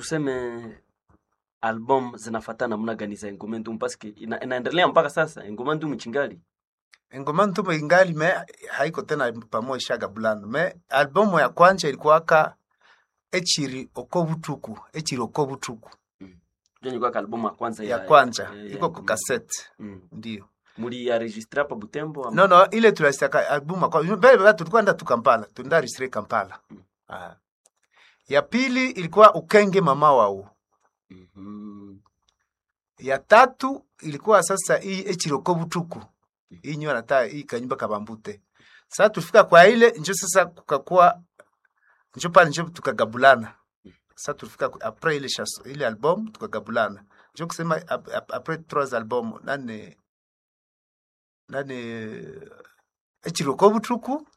tuseme album zinafatana namna gani za Ngoma Ndumu paske ina, inaendelea mpaka sasa Ngoma Ndumu chingali ngoma ntumo ingali me haiko tena pamoja shaga bulano me albumu ya kwanja ilikuwaka echiri oko butuku echiri oko butuku ndio ilikuwa ka album ya kwanza ya kwanja ya- ya iko ku Ngoma cassette Ndumu. Mm. ndio Muli ya registre hapa Butembo ama? no no ile tulasitaka albumu kwa mbele baba tulikuwa nda tu Kampala tunda registre Kampala ah. ya pili ilikuwa ukenge mama wao Mhm. ya tatu ilikuwa sasa hii echiroko butuku hii nyo nata hii kanyumba kabambute sasa tufika kwa ile njo sasa kukakuwa njo pale njo tukagabulana sasa tulifika ku- apres ile chanson ile album tukagabulana njo kusema ap- ap- apres trois album nane nane echiroko butuku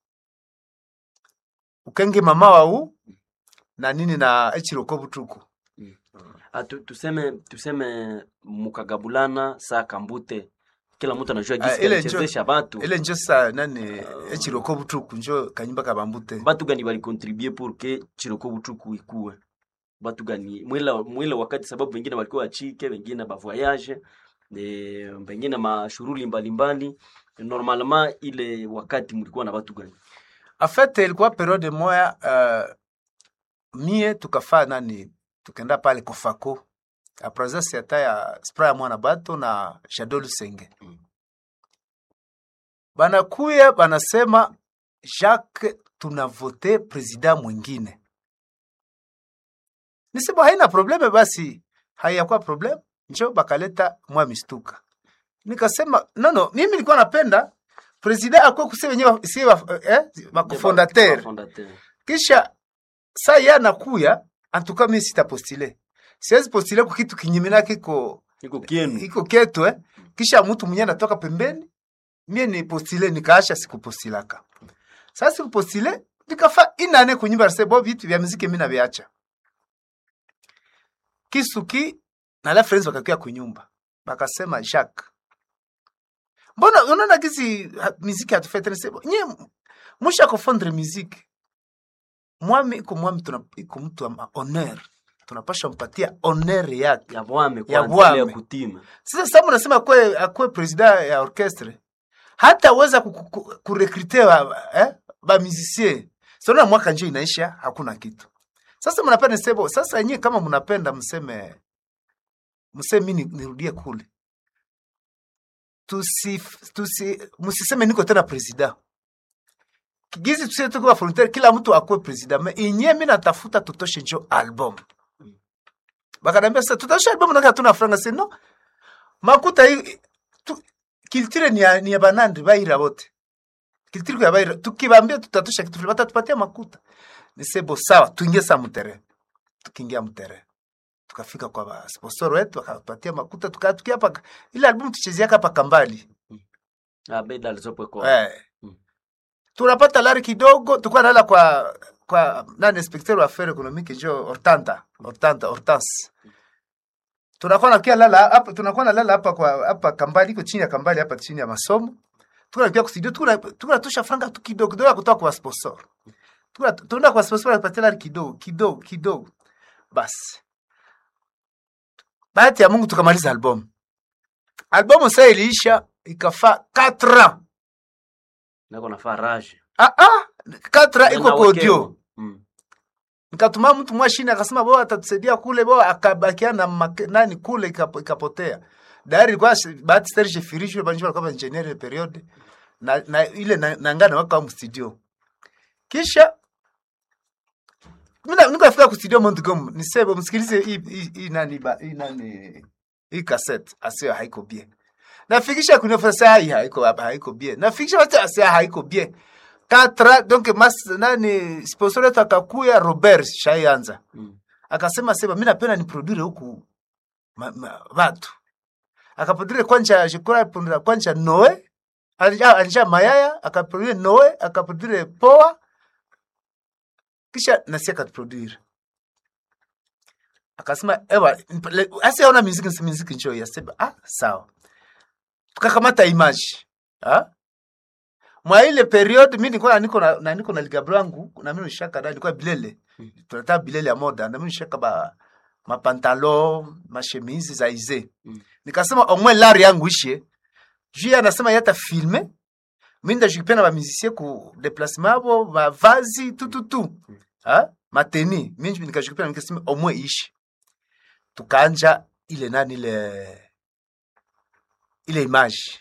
ukenge mama wau na nini na echiroko butuku Ah, tu, tuseme tuseme mukagabulana saa kambute kila mtu anajua Ah, gisi ile alichezesha batu ile njo sa nani echiroko butuku njo kanyumba kabambute batu gani balikontribue pour que chiroko butuku ikuwe batu gani mwile, mwile wakati sababu wengine walikuwa wachike wengine bavoyage e, wengine mashuruli mbalimbali normalement ile wakati mlikuwa na batu gani En fait ilikuwa periode moya uh, mie tukafaa nani tukenda pale kofako a presence hata ya spra ya mwana bato na Jado Lusenge Mm. banakuya banasema Jacques tunavote president mwingine nisema haina probleme basi haiyakuwa problem njo bakaleta mwa mistuka nikasema nono mimi nilikuwa napenda president akuwe kusi wenyewe si eh, makofondateur Fondateur. kisha saa ye anakuya antuka mi sitapostile siwezi postile ku kitu kinyimina kiko iko kienu iko ketu eh. kisha mtu mwenye anatoka pembeni mie ni postile nikaasha sikupostilaka sasa sikupostile nikafa inane kunyumba nase bo vitu vya muziki mimi naviacha kisuki na la friends wakakuya kunyumba bakasema Jacques mbona unaona kisi ha- muziki hatufete nase nye musha kufondre muziki mwami iko mwami tuna iko mtu wa honor tunapasha mpatia honor yake ya bwame Ya kwanza bwame. ile ya kutima sasa sababu nasema akwe akwe president ya orchestre hata weza kurekrute ba, eh, ba musicien sona mwaka nje inaisha hakuna kitu sasa mnapenda sebo sasa nyie kama mnapenda mseme mseme mimi nirudie kule tusi tusi msiseme niko tena president gizi tusie tuko volontaire kila mtu akwe president me inye mimi natafuta tutoshe njo album bakanambia sasa tutoshe album na hatuna franga sasa no makuta hii tu, kiltire ni ya, ni ya banandi baira bote kiltire ya baira tukibambia tutatosha kitu fulani batatupatia makuta ni sebo sawa tuingie sa mtere tukiingia mtere tukafika kwa ba- sponsor wetu akatupatia makuta tukatukia hapa ile album tuchezea hapa kambali ah beda alizopo kwa eh Mm. tunapata lari kidogo tulikuwa nalala kwa kwa nani inspecteur wa affaires économiques njo Hortanta Hortanta Hortense tunakuwa nakia lala hapa tunakuwa nalala hapa kwa hapa kambali iko chini ya kambali hapa chini ya masomo tunakia kwa studio tuna tunatosha franga tu kidogo kidogo ya kutoka kwa sponsor tuna tunaenda kwa sponsor anapatia lari kidogo kidogo kidogo basi bahati ya Mungu tukamaliza album album sasa iliisha ikafaa 4 ans nako nafaa rage ah ah 4 ans iko Na kwa wekeo. audio mm. nikatuma mtu mwashini akasema bo atatusaidia kule bo akabakia na make, nani kule ikapo- ikapotea dari ilikuwa shi- bahati Serge Firisho banjua kama engineer ile period na, na ile na, na ngana waka mu studio kisha mimi niko nafika ku studio Montgomery nisebe msikilize hii hii- hii nani ba hii nani hii cassette asio haiko bien nafikisha kunyofa saa hii haiko haiko bien nafikisha watu asia haiko bien katra donc mas nani sponsor wetu akakuya Robert Shayanza Mm. akasema sema mimi napenda niproduire huku ma- ma- watu akaproduire kwanja jikora punda kwanja Noe alija alija mayaya akaproduire Noe akaproduire Poa kisha nasi akaproduire akasema ewa asiaona muziki nsi muziki njoo yasema ah sawa tukakamata image ah mwa ile period mimi nilikuwa niko na, na niko na ligabro yangu na mimi nishaka da nilikuwa bilele tunataka bilele ya moda na mimi nishaka ba mapantalo mashemizi za ize Mm. nikasema omwe lari yangu ishe juu ye anasema yata filme mi ndashikipia na bamizisie ku deplacement abo bavazi tututu ha mateni mi nikashikipia nikasema omwe ishe tukaanja ile nani ile ile image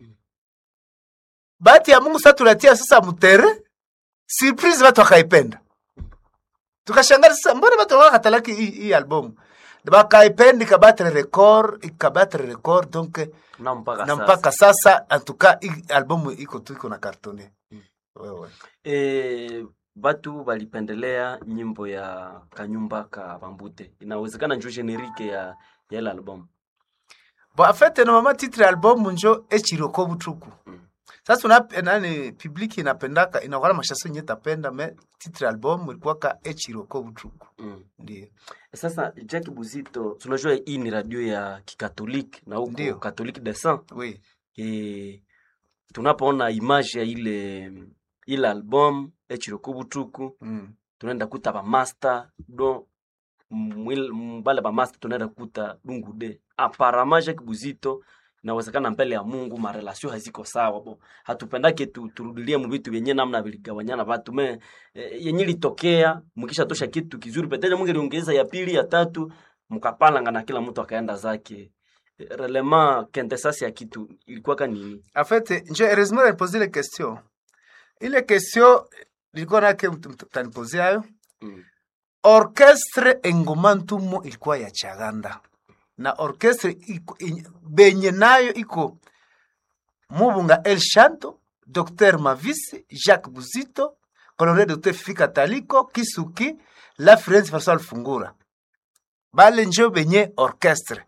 bahati ya mungu sa tulatia sasa mutere surprise watu wakaipenda tukashangara sasa mbona watu wakatalaki hii hii albumu bakaipenda ikabatre record ikabatre record donc na mpaka na sasa. mpaka sasa antuka hii albumu iko tu iko na kartone Mm. wewe E, batu balipendelea nyimbo ya kanyumba ka bambute inawezekana njo generike ya ya ile album bo afete na mama titre ya albumu njo echiroko butuku Mm. sasa una nani publiki inapendaka inakuwa na mashaso nye tapenda me titre ya albumu ilikuwaka echiroko butuku mm. ndio Sasa Jack Buzito, tunajua hii ni radio ya kikatoliki na huko Ndio. Catholique de Saint. oui E, tunapoona image ya ile ile album echiroko butuku mm. tunaenda kuta bamaster do mwil- mbale bamaster tunaenda kuta dungu de aparama Jack Buzito inawezekana mbele ya Mungu marelasio haziko sawa bo hatupendake tu, turudilie mu vitu vyenye namna viligawanyana batu me e, yenye litokea mkisha tosha kitu kizuri petele Mungu aliongeza ya pili ya tatu mkapalanga na kila mtu akaenda zake E, relema quintessence ya kitu ilikuwa ka nini En fait, je heureusement nilipoze ile question. Ile question nilikuwa nake mtanipoze hayo. mm. Orchestre engoma ntumo ilikuwa ya Chaganda. Na orchestre iko in- benye nayo iko Mubunga El Shanto, Dr Mavisi, Jacques Buzito, Colonel Dr Fika Taliko, Kisuki, La France François Fungura. Bale njo benye orchestre.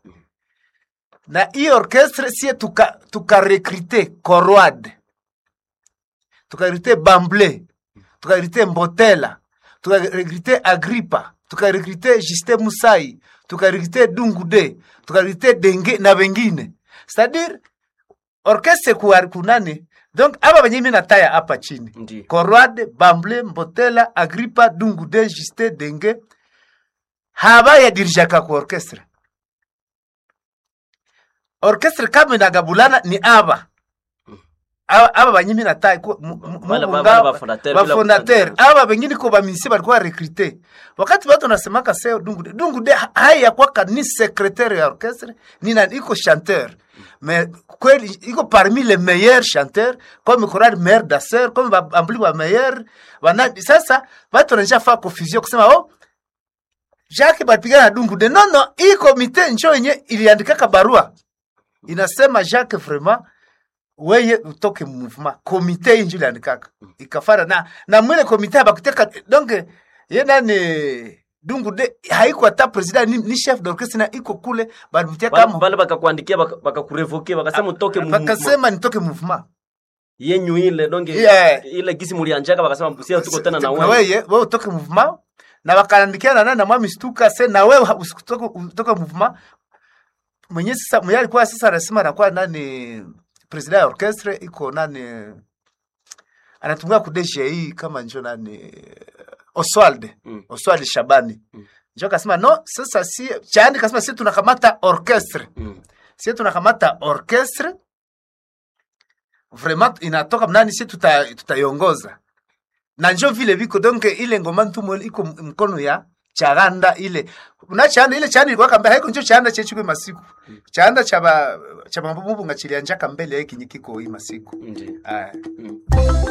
na hii orchestre sie tuka tukarekrite Korwad tukarekrite Bamble tukarekrite Mbotela tukarekrite Agripa tukarekrite Justin Musai tukarekrite Dungude tukarekrite Denge na wengine c'est-à-dire orchestre kuwa kunani donc aba benye mimi nataya hapa chini ndi Korwad Bamble Mbotela Agripa Dungude Justin Denge haba ya dirijaka ku orchestre orchestre kama inagabulana ni aba aba aba banyimi natai ku mu- mu- Wale ba- Mubunga, wale bafondateur bila bafondateur kutandika. aba bengine ko bamisi balikuwa rekrute wakati watu wanasemaka seo dungude dungude haya kwaka ni secrétaire ya orchestre ni na iko chanteur mais kweli iko parmi les meilleurs chanteurs comme chorale meilleur danseur comme ba- ambuli ba meilleur bana sasa watu wananisha fa confusion kusema oh Jacques bapigana na dungude no no hii komite njo yenye iliandikaka barua inasema Jacques vraiment weye utoke mu mouvement komite hii njo iliandikaka ikafara na na mwile komite bakuteka donc ye nani dungu de haiko hata president ni, ni chef d'orchestre na iko kule balimutia Bale- kama bale bakakuandikia baka- bakakurevoke bakasema utoke mu mouvement. bakasema nitoke mouvement yenyu ile donge Yeah. ile gisi mulianjaka bakasema mpusia tuko tena na na wewe weye wewe utoke mouvement na bakaandikia na nani na mwami stuka se na wewe usitoke utoke mouvement mwenye sasa mwenye alikuwa sasa anasema anakuwa nani president ya orchestre iko nani anatumia ku DGI kama njo nani Oswald Mm. Oswald Shabani Mm. njo akasema no sasa si chani kasema si tunakamata orchestre Mm. si tunakamata orchestre vraiment inatoka mnani si tuta tutaiongoza na njo vile viko donc ile ngoma ntumo iko m- mkono ya charanda ile na chanda ile chanda ilikuwa kambe haiko njo chanda chechu masiku chanda cha ba cha mambo mubunga chilianjaka mbele yake kinyikiko hii masiku Ndi. aya Mm.